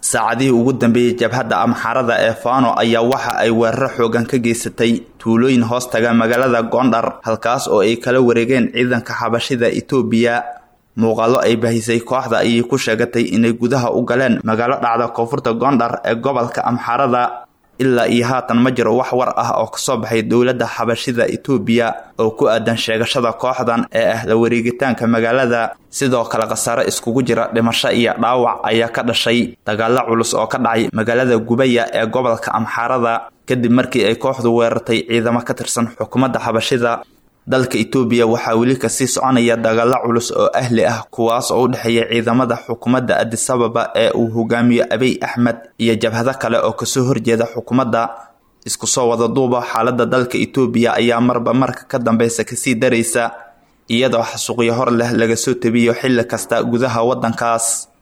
saacadihii ugu dambeeyey jabhadda amxaarada ee faano ayaa waxa ay weeraro xoogan ka geysatay tuulooyin hoos taga magaalada goondhar halkaas oo ay kala wareegeen ciidanka xabashida itoobiya muuqaalo ay bahisay kooxda ayay ku sheegatay inay gudaha u galeen magaalo dhacda koonfurta goondhar ee gobolka amxaarada ilaa iyo haatan ma jiro wax war ah oo kasoo baxay dowladda xabashida itoobiya oo ku aadan sheegashada kooxdan ee ah la wareegitaanka magaalada sidoo kale khasaare iskugu jira dhimasho iyo dhaawac ayaa ka dhashay dagaalo culus oo ka dhacay magaalada gubaya ee gobolka amxaarada kadib markii ay kooxdu weerartay ciidamo ka tirsan xukuumadda xabashida dalka itoobiya waxaa weli kasii soconaya dagaalo culus oo ahli ah kuwaas oo u dhexeeya ciidamada xukuumadda adisababa ee uu hogaamiyo abiy axmed iyo jabhado kale oo kasoo horjeeda xukuumadda isku soo wada duuba xaaladda dalka itoobiya ayaa marba marka ka dambeysa kasii daraysa iyadoo xasuuqyo hor leh laga soo tabiyo xilli kasta gudaha waddankaas